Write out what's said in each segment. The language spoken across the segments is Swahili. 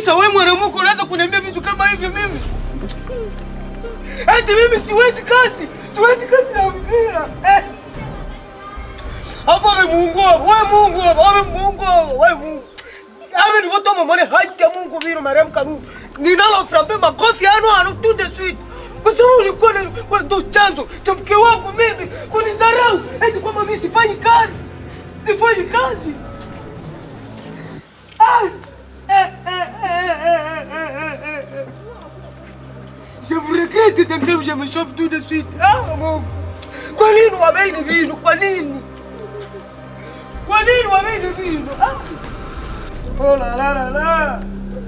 Sasa wewe mwanamke unaweza kuniambia vitu kama hivyo mimi? Ati mimi siwezi kazi, siwezi kazi na mpira. Eh. Hapo amemuungua, wewe Mungu, amemuungua, wewe Mungu. Ame ni watu mamone haki ya Mungu vile marehemu Karume. Ninalo frambe makofi ano ano tout de suite. Kwa sababu ulikuwa na wewe ndo chanzo cha mke wangu mimi kunizarau. Eti kwamba mimi sifanyi kazi. Sifanyi kazi. Ah. Eh, eh, eh, eh, eh, eh, eh, eh. Je vous regrette tant que je me chauffe tout de suite. Ah, Mungu. Kwa nini wameini vino? Kwa nini? Kwa nini wameini vino? Ah. Oh la la la la.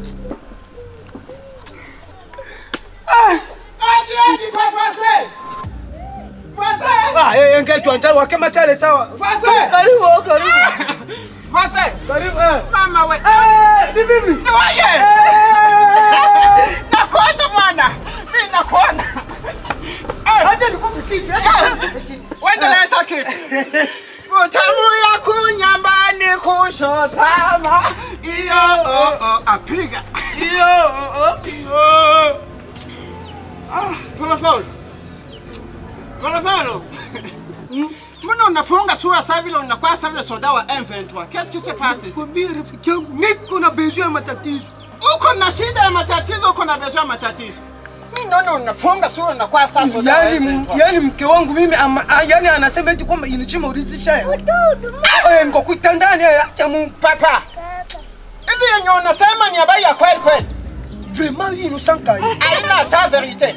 Ah. Ati ati kwa fase. Fase. Ah, eh, ngechwa njalo wakema chale sawa. Fase. Karibu, karibu. Fase. Karibu. Eh. Mama we. Eh, ni vipi? Ni waye. Eh. Nakuona bwana. Mimi nakuona. Eh, Acha nikupe kiti. Acha nikupe kiti. wende leta kitu. Utamu ya kunyambani kushotama. Iyo oh oh apiga. Iyo, oh, oh, iyo. Ah, Kolofolo. Kolofolo. Mbona unafunga sura saa vile unakuwa saa vile soda wa M23? Qu'est-ce qui se passe? Kwambia rafiki yangu niko na besoin ya matatizo. Uko na shida ya matatizo, uko na besoin ya matatizo. Mimi naona unafunga sura unakuwa saa soda wa Yaani, M23. yaani mke wangu mimi ama, ah, yaani anasema eti kwamba inachima urizisha ya. Eh, ngo kuitandani ya acha Mungu. Papa. Hivi yenye unasema ni habari ya kweli kweli. Vraiment hii nusanka hii. Haina hata verite.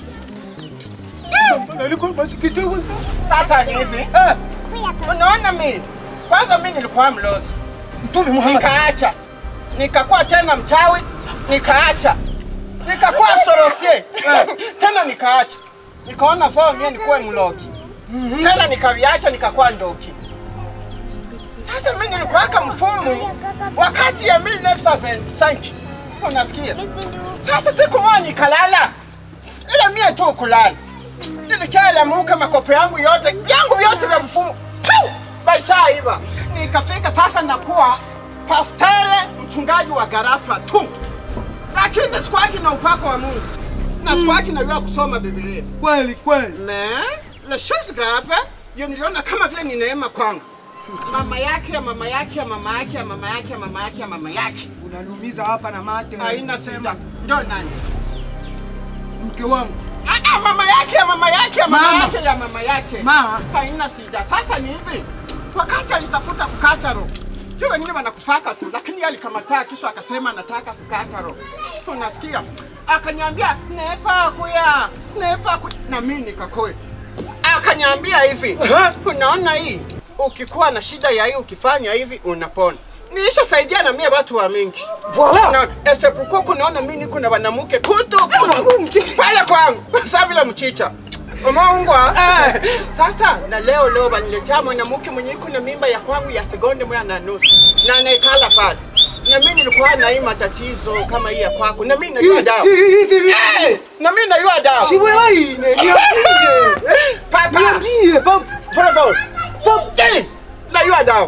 Nalikuwa masikitiko sana. Sasa ni hivi. Eh, Unaona mimi? Kwanza mimi nilikuwa mlozi. Mtume Muhammad. nikaacha nikakuwa tena mchawi nikaacha nikakuwa sorosie tena nikaacha nikaona faa mie nikuwe mlogi tena nikaviacha nikakuwa ndoki sasa mi nilikuwaka mfumu wakati ya 1975 unasikia sasa siku moja nikalala ile mie tu kulala nilichalamuka makopo yangu yote yangu vyote vya mfumu Piu! baishaiva nikafika sasa nakuwa pastere mchungaji wa garafa tu lakini sikuwaki na upako wa mungu na sikuwaki najua kusoma biblia Kweli kweli. mais la chose grave yo niliona kama vile ni neema kwangu mama yake ya mama yake ya mama yake ya mama yake ya mama yake ya mama yake Unanumiza hapa na mate. haina sema ndo nani Mke wangu. Ah, ah, mama yake ya mama yake ya mama Mama. yake ya mama yake Ma. haina shida. Sasa ni hivi, wakati alitafuta kukata roho, juu wengine wanakufaka tu, lakini yeye alikamataa, kisha akasema anataka kukata roho. Unasikia? Akanyambia nepa kuya nepa kuya, na mimi nikakoe. Akanyambia hivi, Aha. unaona hii, ukikuwa na shida ya hii, ukifanya hivi unapona. Nilishasaidia na mie watu wa mingi Voilà. na esepuko kunaona mimi niko na wanamuke kutu Wanangu mchicha. pale kwangu saa vile mchicha umeungwa Eh. sasa na leo leo waniletea mwanamke mwenye iko na mimba ya kwangu ya sekonde moja na nusu na anaikala pale na mimi nilikuwa na hii matatizo kama hii ya kwako na mimi najua dawa Hivi Eh, na mimi najua dawa Siweai, niambie. papa Niambie, papa. Bravo. Eh, najua dawa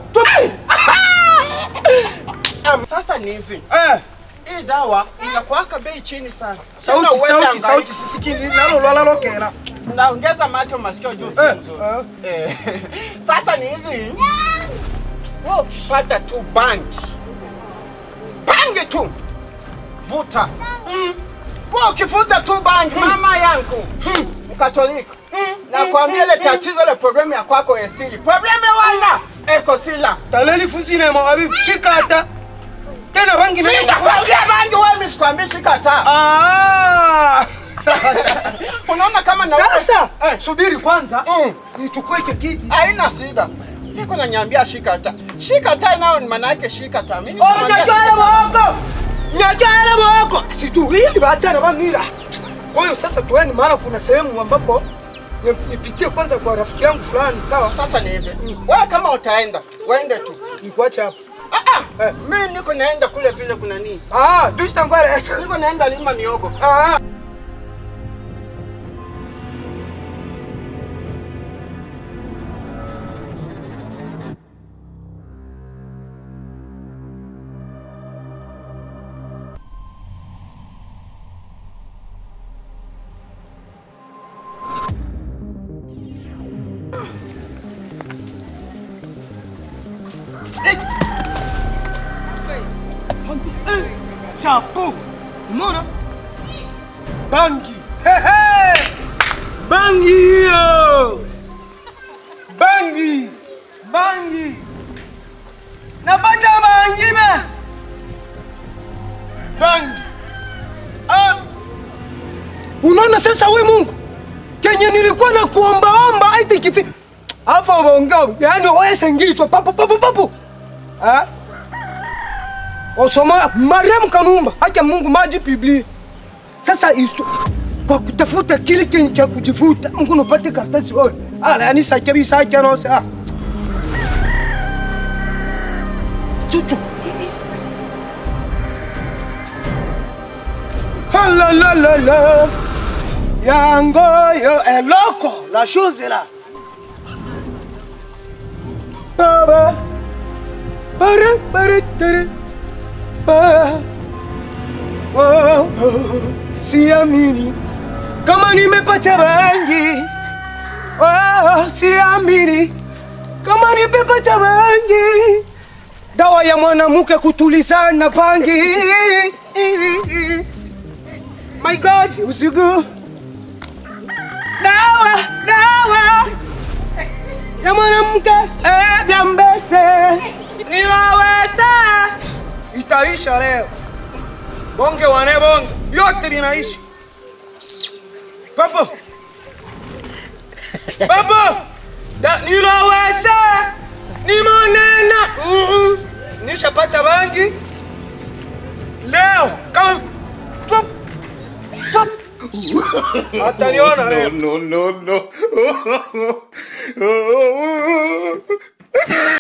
Am, sasa ni hivi Eh, hii dawa inakuwaka bei chini sana sauti, Tena uende sauti, angalia. sauti sisikini. Nalo lwala lokela. naongeza macho masikio juu si Eh, mzuri. eh. Eh, Sasa ni hivi, wewe ukipata tu bangi bangi tu vuta. Wewe ukivuta tu bangi, mama yangu Mkatolika, nakwambia ile tatizo ile problemu ya kwako esili problemu wala eko sila. Taleli fusine mo abi chikata. Tena bangi na Mimi nakwambia bangi, wewe mimi sikwambii shikata. Ah! Sasa. Unaona kama na Sasa eh, subiri kwanza. Mm. Nichukue hicho kiti. haina shida. Niko nanyambia shikata. Shikata nao ni maana yake shikata. Mimi Oh, sikwambia nyajala shikata. mwoko. Nyajala mwoko. Sijui hii baachana bangira. Kwa hiyo sasa tueni maana kuna sehemu ambapo ni- nipitie kwanza kwa rafiki yangu fulani, sawa? Sasa ni hivi. Wewe kama utaenda, uende tu. Nikuache hapa. Ah ah. Eh. Mimi niko naenda kule vile kuna nini? Ah, dushtangwale. Niko naenda lima miogo. Ah. chapo. Umeona? Bangi. Hehe. Bangi hiyo. Bangi. Bangi. Napata bangi me. Bangi. Ah. Unaona sasa we Mungu kenye nilikuwa na kuombaomba aiti kifi afa waongea yani wewe sengichwa papo papo papo ah osoma Mariam Kanumba acha Mungu maji Biblia sasa isto kwa kutafuta kile kenye cha kujifuta Mungu unapata karatasi ole ala yani sacha bi sacha no sa chuchu la la la la yango yo eloko la chose est là baba bare bare tere ba oh, oh, siamini kama nimepata bangi oh, siamini kama nimepata bangi dawa ya mwanamke kutulizana bangi my god usiku dawa dawa ya mwanamke eh, vya mbese niwaweza itaisha leo bonge wane bonge vyote vinaishi papo papo da niloweza nimonena mm -mm. nishapata bangi leo kama Chop. Chop. Ataniona leo. no, no, no.